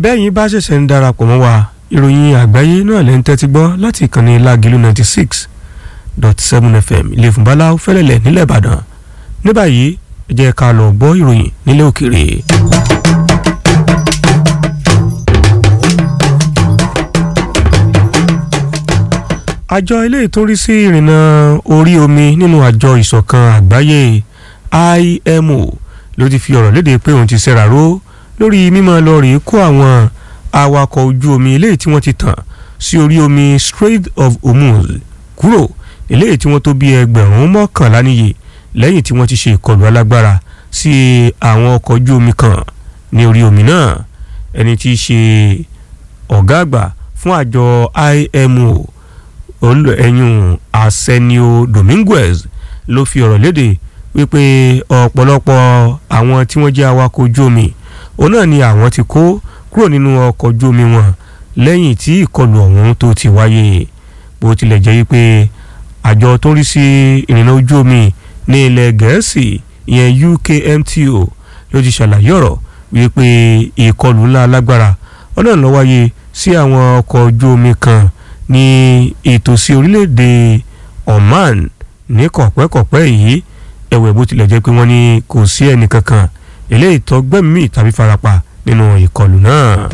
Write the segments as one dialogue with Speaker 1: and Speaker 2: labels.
Speaker 1: bẹ́ẹ̀yin bá ṣẹ̀ṣẹ̀ ń darapọ̀ mọ́ wa ìròyìn àgbáyé náà lẹ́ ń tẹ́tí gbọ́ láti ìkànnì lágìlú ninety six dot seven fm ilé ìfúnbalá fẹ́lẹ́lẹ̀ nílẹ̀ ìbàdàn ní báyìí ẹ jẹ́ ká lọ gbọ́ ìròyìn nílẹ̀ òkèèrè. àjọ ilé ìtúrí sí ìrìnnà orí omi nínú àjọ ìṣọ̀kan àgbáyé IMO ló ti fi ọ̀rọ̀ léde pé òun ti ṣẹ́ra ró lórí mímọ́ lọ rèé kó àwọn awakọ̀ ojú omi eléyìí tí wọ́n ti tàn sí orí omi Strait of Hormuz kúrò eléyìí tí wọ́n tó bí ẹgbẹ̀rún mọ́kànlá níye lẹ́yìn tí wọ́n ti ṣe ìkọlù alágbára sí àwọn ọkọ̀ ojú omi kan ní orí omi náà ẹni tí í ṣe ọ̀gá àgbà fún àjọ IMO ẹ̀yùn Arsenio Dominguez ló fi ọ̀rọ̀ léde wípé ọ̀pọ̀lọpọ̀ àwọn tí wọ́n jẹ́ awakọ̀ ojú omi òun náà ni àwọn ti kó kúrò nínú ọkọ̀ ojú omi wọn lẹ́yìn tí ìkọlù ọ̀hún tó ti wáyé bó tilẹ̀ jẹ́ wípé àjọ tó ń rí sí ìrìnnà ojú omi ní ilẹ̀ gẹ̀ẹ́sì ìyẹn UKMTO ló ti ṣàlàyé ọ̀rọ̀ wípé ìkọlù ńlá alágbára ọ̀nà ló wáyé sí àwọn ọkọ̀ ojú omi kan ní ìtòsí orílẹ̀-èdè Oman ní kọ̀pẹ́kọ̀pẹ́ yìí ẹ̀wẹ̀ bó tilẹ̀ jẹ́ pé wọ́n ní kò sí ẹnì kankan eléyìí tó gbẹ́mìí tàbí farapa nínú ìkọlù náà.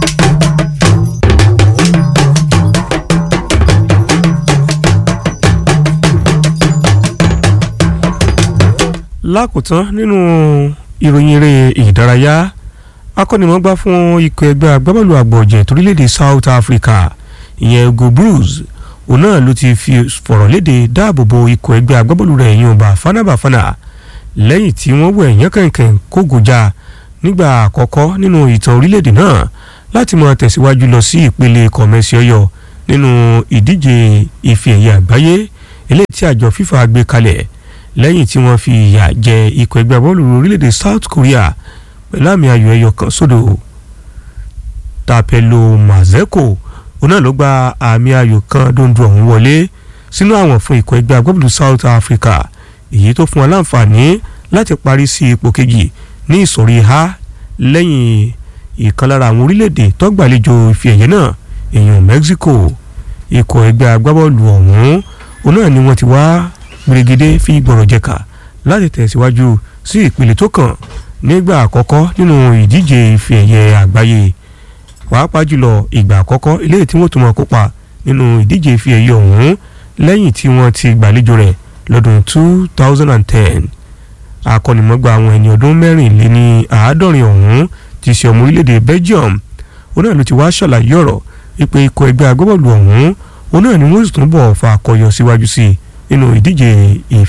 Speaker 1: lákòótán nínú ìròyìn eré ìdárayá akọ́nimọ̀gbá fún ikọ̀ ẹgbẹ́ agbábọ́ọ̀lù àgbọ̀jẹ̀ torílẹ̀-èdè South Africa ìyẹn Ugo Blues òun náà ló ti fi fọ̀rọ̀ léde dáàbòbò ikọ̀ ẹgbẹ́ agbábọ́ọ̀lù rẹ̀ yìí Bafana Bafana lẹ́yìn tí wọ́n wẹ̀ yán kẹ̀kẹ́ kógojá nígbà àkọ́kọ́ nínú ìtàn orílẹ̀-èdè náà láti máa tẹ̀síwájú lọ sí ìpele kọ̀mẹ́sì ọyọ nínú ìdíje ife ẹ̀yẹ àgbáyé eléyìí tí àjọ FIFA gbé kalẹ̀ lẹ́yìn tí wọ́n fi ìyà jẹ ikọ̀ ẹgbẹ́ bọ́ọ̀lù orílẹ̀-èdè South Korea pẹ̀lú àmì ayò ẹyọ kan sódò Tapelo Mazeko òun náà ló gba àmì ayò kan dondo ọ̀hún wọlé sínú àwọn fún ikọ̀ ẹgbẹ́ agbábọ́ọ̀lù South Africa èyí tó fún wọn láǹfààní láti parí sí ipò kejì ní ìsọ̀rí ha lẹ́yìn ìkan lára àwọn orílẹ̀-èdè tó gbàlejò ife ẹ̀yẹ náà èèyàn Mexico ikọ̀ ẹgbẹ́ agbábọ́ọ̀lù ọ̀hún òun náà ni wọ́n ti wá gbèrègede fi gbọ̀rọ̀ jẹ̀ka láti tẹ̀síwájú sí ìpele tó kàn nígbà àkọ́kọ́ nínú ìdíje ife ẹ̀yẹ àgbáyé pàápàá jùlọ ìgbà àkọ́kọ́ eléyìí tí wọ́n tún máa kópa nínú ìdíje ife ẹ̀yẹ ọ̀hún lẹ́yìn tí wọ́n ti gbàlejò rẹ̀ lọ́dún 2010 akọ́nimọ̀gbà àwọn ẹni ọdún mẹ́rìnléní àádọ́rin ọ̀hún ti ṣe ọmọ orílẹ̀-èdè Belgium òun náà ló ti wá ṣàlàyé ọ̀rọ̀ wípé ikọ̀ ẹgbẹ́ agbábọ́ọ̀lù ọ̀hún òun náà ni wọ́n sì tún bọ̀ fa àkọyọ síwájú sí nínú ìdíje ìfẹ́